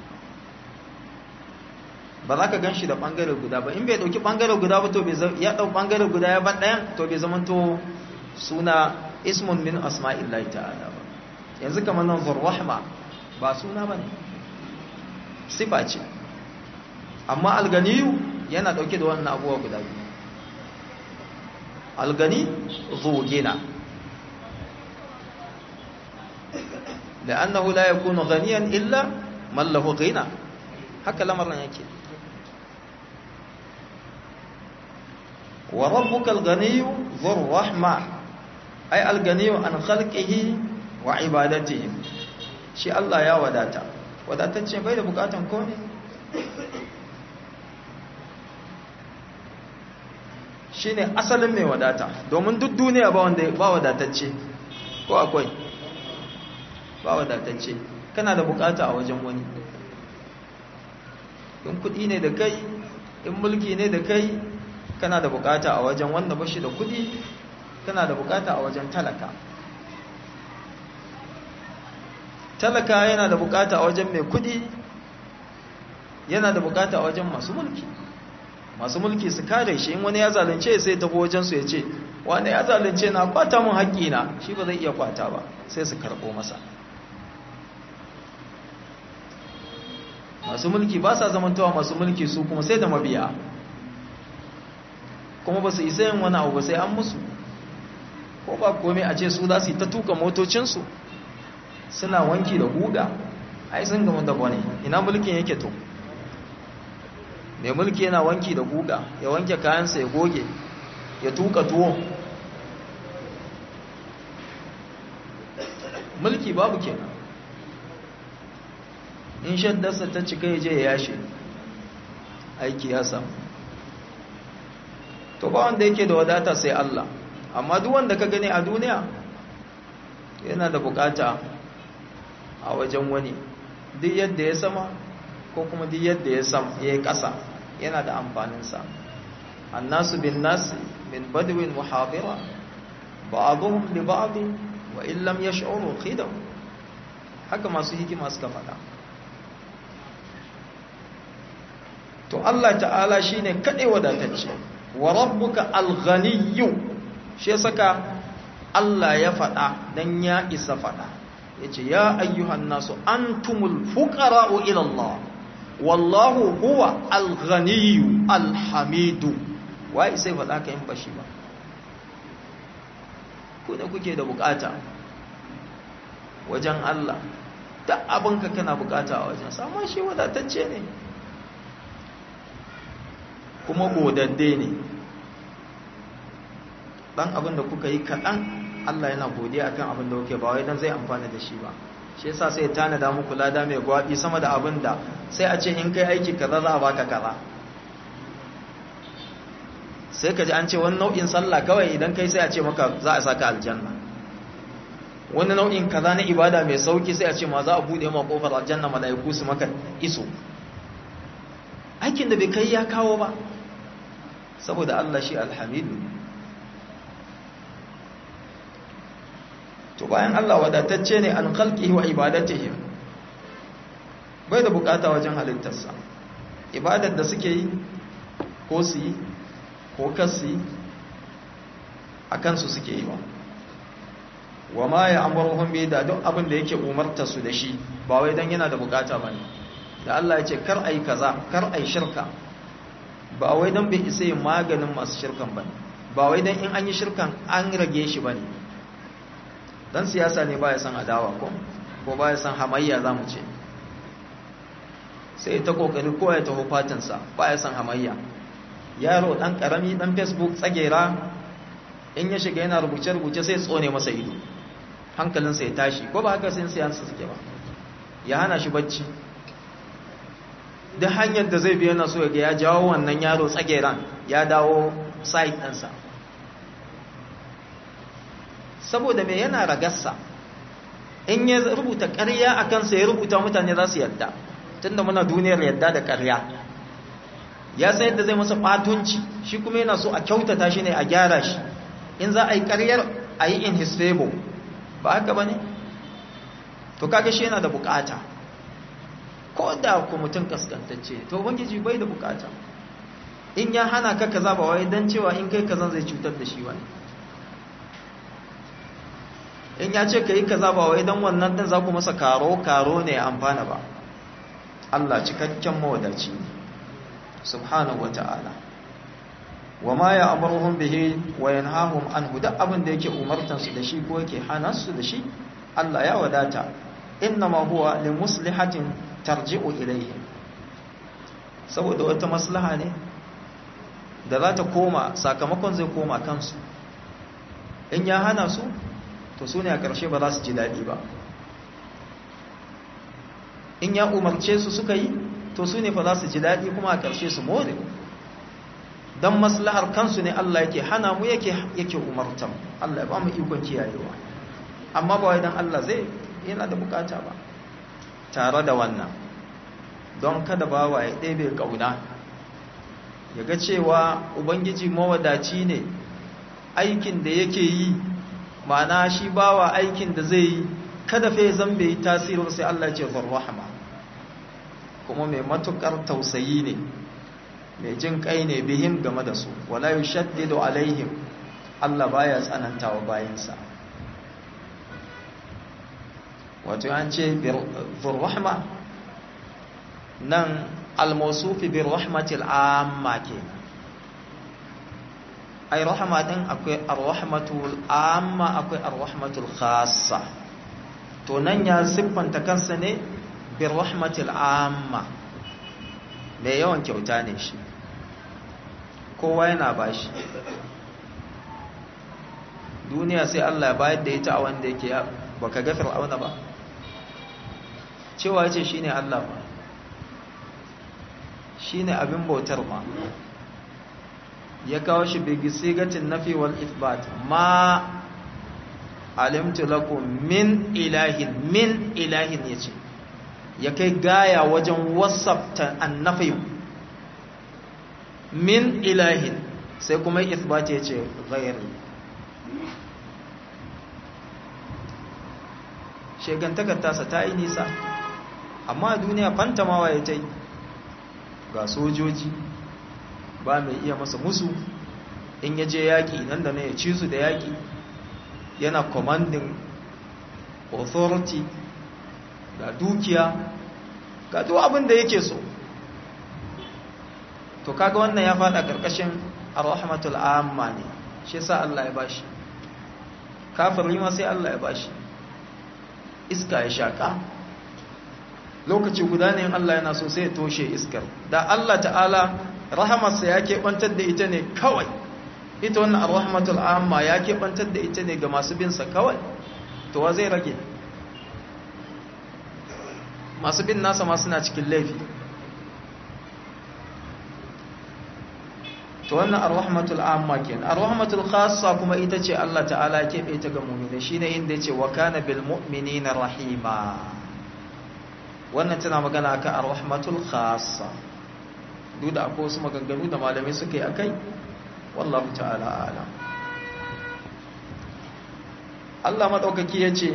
ba za ka gan shi da ɓangare guda ba in bai ɗauki ɓangare guda ba to ya ɗau ɓangare guda ya ba ɗayan to bai zamanto suna ismun min asma'illahi ta'ala ba yanzu kamar nan zurrahma ba suna ba ne sifa ce amma alganiyu yana ɗauke da wannan abuwa guda biyu algani zogina لأنه لا يكون غنيا إلا من له غنى haka lamarin yake wa rabbukal ganiyyu dhur rahma ay al ganiyyu an khalqihi wa ibadatihi shi Allah ya wadata wadatacce bai da bukatan komai shine asalin mai wadata domin duk duniya ba wanda ba wadatacce ko akwai ba wadatacce kana da bukata a wajen wani in kudi ne da kai in mulki ne da kai kana da bukata a wajen wanda bashi da kudi kana da bukata a wajen talaka talaka yana da bukata a wajen mai kudi yana da bukata a wajen masu mulki masu mulki su kare shi in wani ya zalunce sai tafi wajen su ya ce wanda ya zalunce na kwata mun haƙƙina shi ba zai iya kwata ba sai su karɓo masa masu mulki ba sa zamantawa masu mulki su kuma sai da mabiya kuma ba su isa yin wani abu ba sai an musu ko ba komai a ce su za su yi ta tuka motocinsu suna wanki da guga ai sun gama da wani ina mulkin yake to mai mulki yana wanki da guga ya wanke kayansa ya goge ya tuka tuwo mulki babu kenan in shaddarsa ta cika ya je ya yashe aiki ya samu to ba wanda yake da wadata sai Allah amma duk wanda ka gani a duniya yana da bukata a wajen wani duk yadda ya sama ko kuma duk yadda ya sam ya kasa yana da amfaninsa annasu bin nasi min badwin muhabira ba'dhum li ba'd wa in lam yash'uru khidam haka masu hikima suka faɗa to Allah ta'ala shine kadai wadatacce wa rabbuka al-ghaniyyu shi saka Allah ya faɗa dan ya isa faɗa yace ya ayyuhan nasu antumul fuqara'u ila Allah wallahu huwa al-ghaniyyu al-hamidu wai sai faɗa ka in bashi ba ku ne kuke da bukata wajen Allah duk abinka kana bukata a wajen sama shi wadatacce ne kuma godadde ne dan abin da kuka yi kaɗan Allah yana godiya akan abin da kuke ba wai dan zai amfana da shi ba shi yasa sai ya tanada muku lada mai gwabi sama da abin da sai a ce in kai aiki kaza za a baka kaza sai ka ji an ce wani nau'in sallah kawai idan kai sai a ce maka za a saka aljanna wani nau'in kaza na ibada mai sauki sai a ce ma za a bude ma kofar aljanna malaiku su maka iso aikin da bai kai ya kawo ba saboda Allah shi alhamidu to bayan Allah wadatacce ne an khalqihi wa ibadatihi bai da bukata wajen halittarsa ibadar da suke yi ko su yi ko kasu yi a kansu suke yi ba wa ma ya amurhum bi da duk abin da yake umarta su da shi ba wai dan yana da bukata bane da Allah ya ce kar ai kaza kar ai shirka ba wai dan bai isa yin maganin masu shirkan bane ba wai dan in an yi shirkan an rage shi bane dan siyasa ne baya san adawa ko ko baya san hamayya zamu ce sai ta kokari ko ya taho fatinsa baya san hamayya yaro dan karami dan facebook tsagera in ya shiga yana rubuce-rubuce sai tsone masa ido hankalinsa ya tashi ko ba haka sai siyansa suke ba ya hana shi bacci da hanyar da zai biya na so ga ya jawo wannan yaro tsageran ya dawo site ɗinsa saboda mai yana ragarsa in ya rubuta ƙarya a kansa ya rubuta mutane za su yadda tunda muna duniyar yadda da ƙarya ya san yadda zai masa ɓatunci shi kuma yana so a kyautata shi ne a gyara shi in za a yi ƙaryar a yi in his favor ba haka ba ne to kaga shi yana da bukata ko da ku mutum kaskantacce to ubangiji bai da bukata in ya hana ka kaza ba wai dan cewa in kai kazan zai cutar da shi wani in ya ce ka yi kaza ba wai dan wannan din za ku masa karo karo ne ya amfana ba Allah cikakken mawadaci ne subhanahu wata'ala wa ma ya amuruhum bihi wa yanhahum anhu duk abin da yake umartan su da shi ko yake hana su da shi Allah ya wadata innama huwa li muslihatin tarji'u ilayhi saboda wata maslaha ne da za ta koma sakamakon zai koma kansu in ya hana su to su ne a ƙarshe ba za su ji daɗi ba in ya umarce su suka yi to su ne fa za su ji daɗi kuma a ƙarshe su more don maslahar kansu ne Allah yake hana mu yake yake umartan Allah ya ba mu ikon kiyayewa amma ba wai dan Allah zai yana da bukata ba tare da wannan don kada bawa ya ɗebe ƙauna ya ga cewa ubangiji mawadaci ne aikin da yake yi ma'ana shi bawa aikin da zai yi kada fa ya zambe yi tasirin sai Allah ya ce zarrahama kuma mai matukar tausayi ne mai jin kai ne bihim game da su wala yushaddidu alaihim Allah baya tsanantawa bayansa wato an ce birrahma nan almasufi birrahmatil amma ke ai rahama din akwai arrahmatul amma akwai arrahmatul khassa to nan ya siffanta kansa ne birrahmatil amma mai yawan kyauta ne shi kowa yana bashi duniya sai Allah ya bayar da ita a wanda yake baka ga fir'auna ba cewa yace shine Allah ba shine abin bautar ma ya kawo shi bi sigatin nafi wal ithbat ma alimtu lakum min ilahin min ilahin yace ya kai gaya wajen wasafta annafi min ilahin sai kuma ithbat yace ghairi shegantakar tasa ta yi nisa amma duniya fantamawa ya ta yi ga sojoji ba mai iya masa musu in ya je yaƙi nan da na ya ci su da yaƙi yana commanding authority ga dukiya ga duk abin da yake so to kaga wannan ya fada karkashin ar-rahmatul amma ne shi yasa Allah ya bashi kafiri ma sai Allah ya bashi iska ya shaka lokaci guda ne Allah yana so sai ya toshe iskar da Allah ta'ala rahamarsa ya keɓantar da ita ne kawai ita wannan ar-rahmatul amma ya keɓantar da ita ne ga masu bin sa kawai to wa zai rage masu bin nasa ma suna cikin laifi to wannan ar-rahmatul amma ken ar-rahmatul khassa kuma ita ce Allah ta'ala ya kebe ta ga mu'mini shine inda yace wa kana bil mu'minina rahima wannan tana magana akan ar-rahmatul khassa duk da akwai wasu maganganu da malamai suka yi akai wallahu ta'ala a'lam Allah madaukaki yace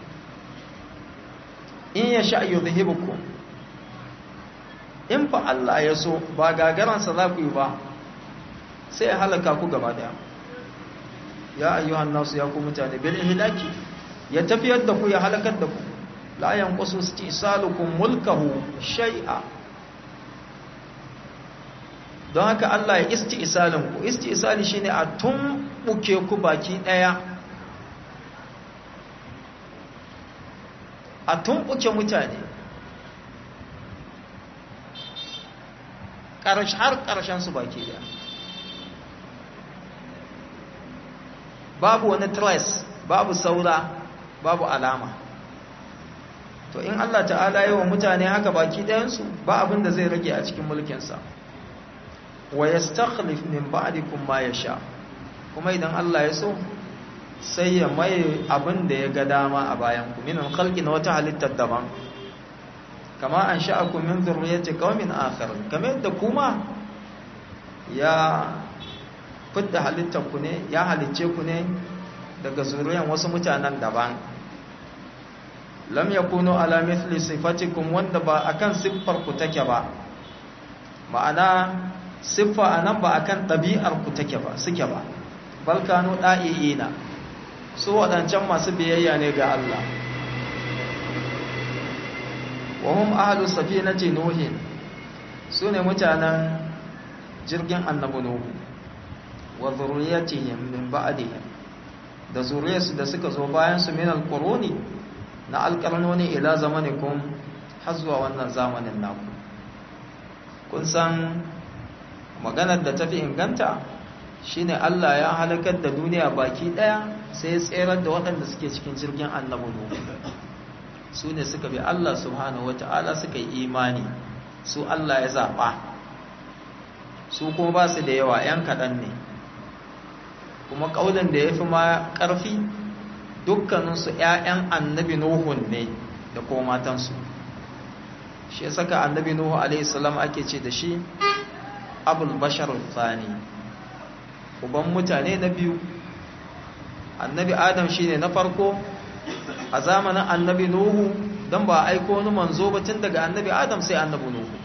in yasha yudhibukum in fa Allah ya so ba gagaransa za ku yi ba sai ya halaka ku gaba daya ya ayyuhan nasu ya ku mutane bil ihlaki ya tafiyar da ku ya halakar da ku la yanqusu istisalukum mulkahu shay'a don haka Allah ya istisalin ku istisali shine a tumbuke ku baki daya a tumbuke mutane ƙarshe har ƙarshen su baki daya babu wani trace babu saura babu alama to in Allah ta'ala yi wa mutane haka baki ɗayansu ba abin da zai rage a cikin mulkinsa wa yastakhlif min ba'dikum ma yasha kuma idan Allah ya so sai ya mai abin da ya ga dama a bayan ku minan khalqi na wata halittar daban kama an sha'akum min dhurriyyati qaumin akharin kamar yadda kuma ya fidda halittar ku ne ya halicce ku ne daga zuriyan wasu mutanen daban lam yakunu ala mithli sifatikum wanda ba akan siffar ku take ba ma'ana siffa anan ba akan ɗabi'ar ku take ba suke ba bal kanu da'iina su wadancan masu biyayya ne ga Allah wa hum ahlu safinati nuhin sune mutanen jirgin annabi nuhu wa zurriyatihim min ba'dihim da zuriyarsu da suka zo bayan su min alquruni na alqarnoni ila zamanikum har zuwa wannan zamanin naku kun san maganar da tafi inganta shine Allah ya halakar da duniya baki daya sai ya tserar da waɗanda suke cikin jirgin annabi nuhu su ne suka bi Allah subhanahu wata'ala suka yi imani su Allah ya zaɓa su kuma ba su da yawa 'yan kaɗan ne kuma ƙaunin da ya fi ma ƙarfi dukkaninsu 'ya'yan annabi nuhun ne da kuma matansu shi saka annabi nuhu alaihissalam ake ce da shi abul bashar tsani uban mutane na biyu annabi adam shine na farko a zamanin annabi nuhu don ba aiko wani manzo ba tun daga annabi adam sai annabi nuhu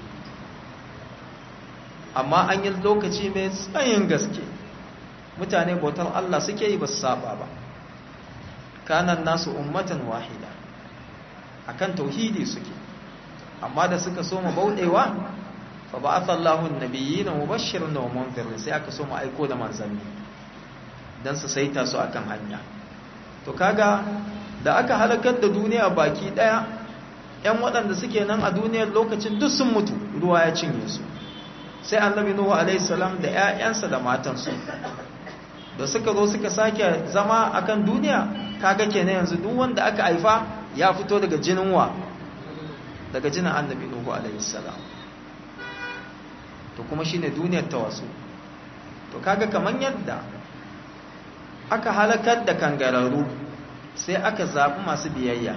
amma an yi lokaci mai tsayin gaske mutane bautar Allah suke yi ba su saba ba kanan nasu ummatan wahida akan tauhidi suke amma da suka so mu bauɗewa fa ba'atha Allahu an-nabiyina mubashirin wa munzirin sai aka so mu aiko da manzanni dan su saita su akan hanya to kaga da aka halakar da duniya baki daya ƴan waɗanda suke nan a duniyar lokacin duk sun mutu ruwa ya cinye su sai annabi nuhu alaihi salam da ƴaƴansa da matansu da suka zo suka sake zama akan duniya kaga kenan yanzu duk wanda aka haifa ya fito daga jinin wa daga jinin annabi nuhu alaihi salam to kuma shine duniyar ta wasu to kaga kaman yadda aka halakar da kangararru sai aka zaɓi masu biyayya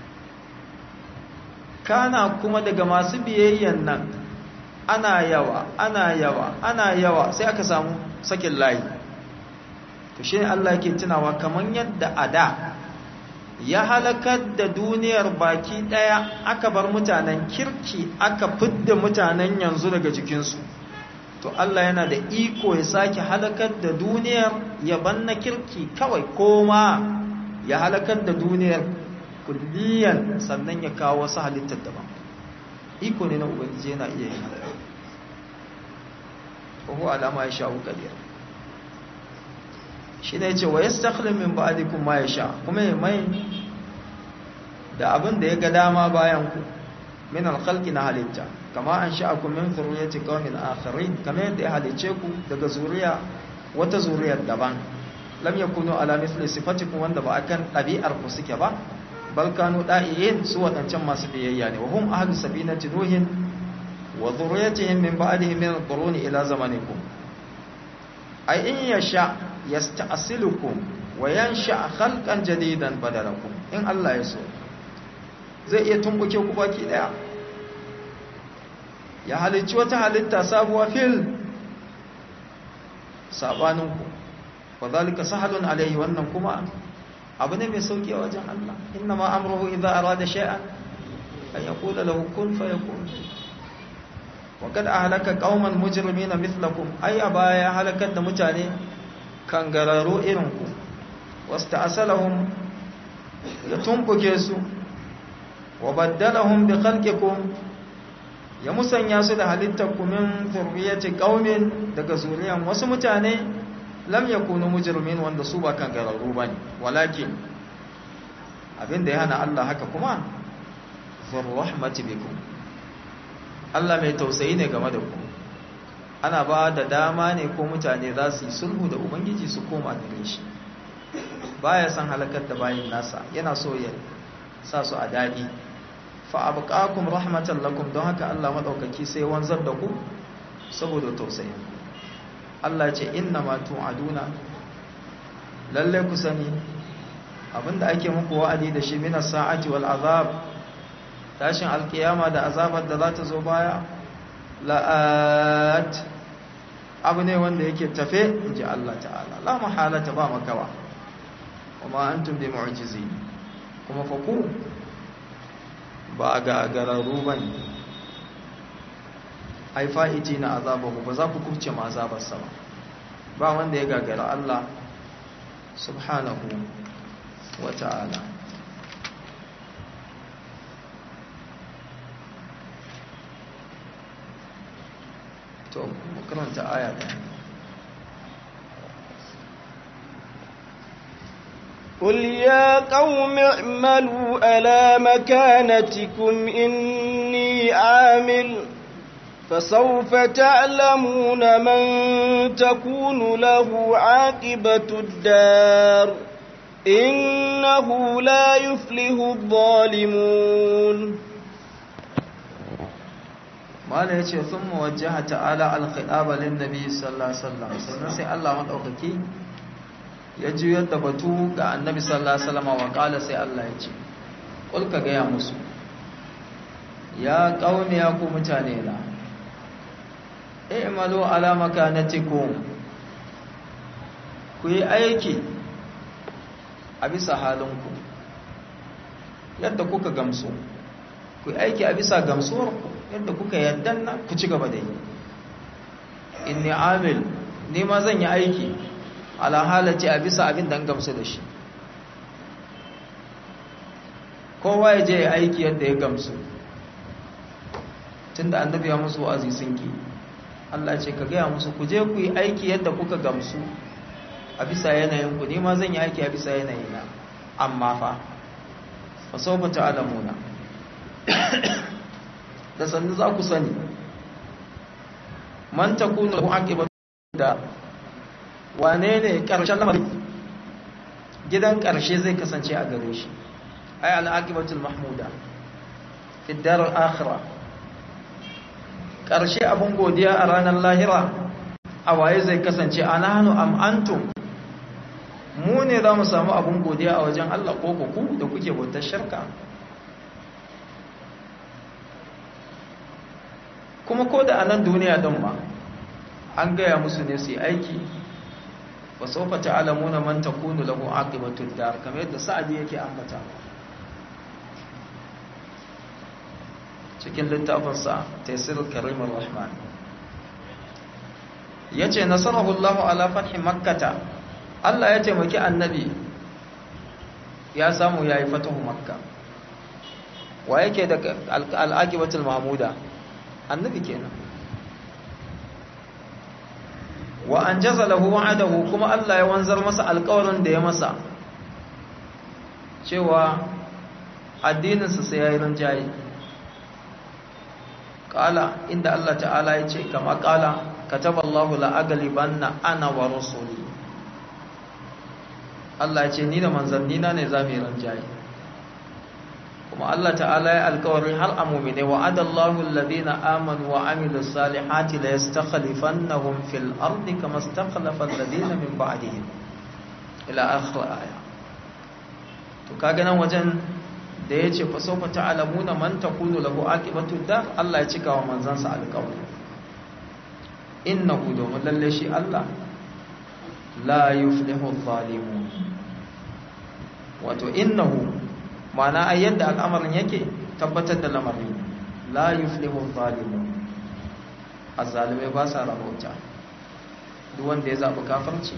kana kuma daga masu biyayyan nan ana yawa ana yawa ana yawa sai aka samu sakin layi to shi Allah yake tunawa kaman yadda a da ya halakar da duniyar baki ɗaya aka bar mutanen kirki aka fidda mutanen yanzu daga jikinsu to Allah yana da iko ya sake halakar da duniyar ya banna kirki kawai koma ya halakar da duniyar kulliyan sannan ya kawo wasu halittar daban iko ne na ubangiji yana iya yin haka ko alama ya sha'u kadir shi ne ce wa yastakhlim min ba'dikum ma yasha kuma ya mai da abin da ya ga dama bayan ku min alkhalqi na halitta kama an sha'akum min zurriyyati qaumin akharin kama yadda ya halice ku daga zuriya wata zuriyar daban lam yakunu ala mithli sifatikum wanda ba akan ɗabi'ar ku suke ba bal kanu da'iyin su wadancan masu biyayya ne wa hum ahlus sabinati nuhin wa dhurriyyatihim min ba'dihim min al-quruni ila zamanikum ai in yasha yasta'silukum wa yansha khalqan jadidan badalakum in Allah ya so zai iya tumbuke ku baki daya ya halicci wata halitta sabuwa fil sabaninku wa zalika sahalun alaihi wannan kuma abu ne mai sauki a wajen Allah inna ma amruhu idza arada shay'an an yaqula lahu kun fayakun wa kad ahlaka qauman mujrimina mithlakum ay abaya halakar da mutane kangararo irin ku wasta'asalahum ya tumbuke su wa baddalahum bi khalqikum ya musanya su da halittar kumin zurriyati qaumin daga zuriyan wasu mutane lam yakunu mujrimin wanda su ba kan gararru bane walakin abinda ya hana Allah haka kuma zur rahmati bikum Allah mai tausayi ne game da ku ana ba da dama ne ko mutane za su yi sulhu da ubangiji su koma gare shi baya san halakar da bayin nasa yana so ya sa su a dadi fa abqakum rahmatan lakum don haka Allah madaukaki sai wanzar da ku saboda tausayin Allah ce inna ma tu'aduna lalle ku sani abinda ake muku wa'adi da shi minas sa'ati wal azab tashin alkiyama da azabar da za ta zo baya la'at abu ne wanda yake tafe inji Allah ta'ala la mahalata ba makawa kuma antum bi mu'jizin kuma fa ku ba ga gararru ba ne ai fa'iti na azabahu ba za ku kuce ma azabarsa ba ba wanda ya gagara Allah subhanahu wa ta'ala to makaranta aya ɗaya قل يا قوم اعملوا على مكانتكم إني عامل فسوف تعلمون من تكون له عاقبة الدار إنه لا يفلح الظالمون ما لا يتي ثم وجه تعالى الخطاب للنبي صلى الله عليه وسلم سنسي الله مدعوكي ya juyar da batu ga annabi sallallahu alaihi wasallam wa kala sai Allah ya ce kul ka gaya musu ya qaumi ya ku mutane na i'malu ala makanatikum ku yi aiki a bisa halinku yadda kuka gamsu ku yi aiki a bisa gamsuwarku yadda kuka yaddan nan ku ci gaba da yi inni amil ni ma zan yi aiki ala halace a bisa abin da gamsu da shi kowa ya je ya aiki yadda ya gamsu tun da annabi ya musu wa'azi sun ki Allah ce ka gaya musu ku je ku yi aiki yadda kuka gamsu a bisa yanayin ku ma zan yi aiki a bisa yanayina amma fa fa sawfa ta'lamuna da sannu za ku sani man takunu lahu aqibatu da wane ne ƙarshen lamarin gidan ƙarshe zai kasance a gare shi ai al'aqibatul mahmuda fi darar akhirah ƙarshe abin godiya a ranar lahira a waye zai kasance anahnu am antum mu ne za mu samu abin godiya a wajen Allah ko ku da kuke bautar shirka kuma ko da a nan duniya don ma an gaya musu ne su yi aiki wa saufa ta'lamuna man takunu lahu aqibatud dar kamar yadda sa'adi yake ambata cikin littafin sa taysirul karimur rahman yace nasarahu Allah ala fathi makkah Allah ya taimaki annabi ya samu yayi fatahu makka wa yake da al-aqibatul mahmuda annabi kenan wa an jaza lahu wa'adahu kuma Allah ya wanzar masa alƙawarin da ya masa cewa addininsa sai ya yi rinjaye ƙala inda Allah ta'ala ya ce kama ƙala kataba Allahu la'agalibanna ana wa rasuli Allah ya ce ni da manzannina ne za mu yi rinjaye kuma Allah ta'ala ya alkawari har a mu'mine wa adallahu alladhina amanu wa amilus salihati la yastakhlifannahum fil ardi kama istakhlafa alladhina min ba'dihim ila akhir aya to kaga nan wajen da yace fa sawfa ta'lamuna man takunu lahu aqibatu dar Allah ya cika wa manzansa alkawari innahu domin lalle shi Allah la yuflihu adh-dhalimun wato innahu ma'ana a yadda al'amarin yake tabbatar da lamarin la yuflihu zalimun azzalimai ba sa rabauta duk wanda ya zaɓi kafarci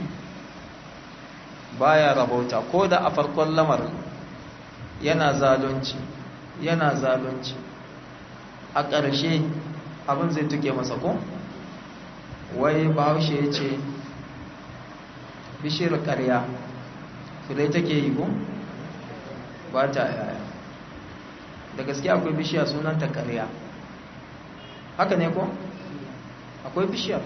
baya rabauta ko da a farkon lamarin yana zalunci yana zalunci a ƙarshe abin zai tuke masa ko wai bahaushe ya ce bishiyar ƙarya filai take yi ko ba ta yaya da gaske akwai bishiya sunanta ƙarya haka ne ko akwai bishiyar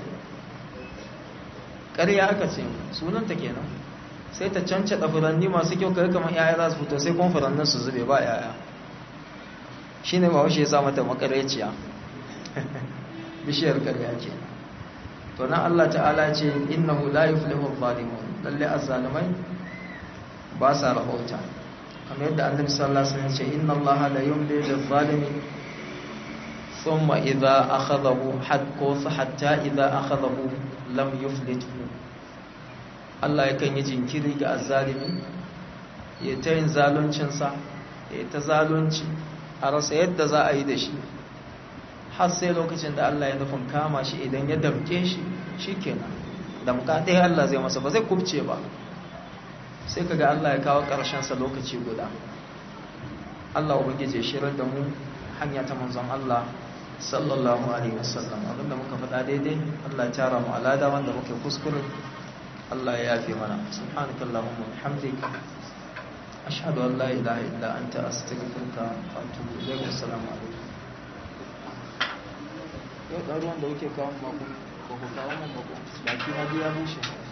ƙarya aka ce sunanta kenan sai ta cancada furanni masu kyau kare kamar yaya za su fito sai kuma furannin su zube ba yaya shi ne ba washe ya sa mata makareciya bishiyar ƙarya ke to nan Allah ta'ala ce innahu la yuflihu adh-dhalimun lalle azzalimai ba sa rahota kamar yadda annabi sallallahu alaihi wasallam ce inna allaha la yumli lil-zalimi thumma idha akhadhahu hatta hatta idha akhadhahu lam yuflithu Allah yakan yi jinkiri ga azzalimi ya ta yin zaluncin sa ya ta zalunci a rasa yadda za a yi da shi har sai lokacin da Allah ya nufin kama shi idan ya damke shi shikenan damka ɗaya Allah zai masa ba zai kubce ba sai kaga Allah ya kawo sa lokaci guda Allah ubangije shirar da mu hanya ta manzon Allah sallallahu alaihi wasallam abinda muka faɗa daidai Allah ya tara mu alada wanda muke kuskure Allah ya yafe mana subhanakallahumma wa bihamdika ashhadu an la ilaha illa anta astaghfiruka wa atubu ilayk assalamu alaikum yau ɗaruwan da kuke kawo mako ko ku kawo mun mako baki na biya bushe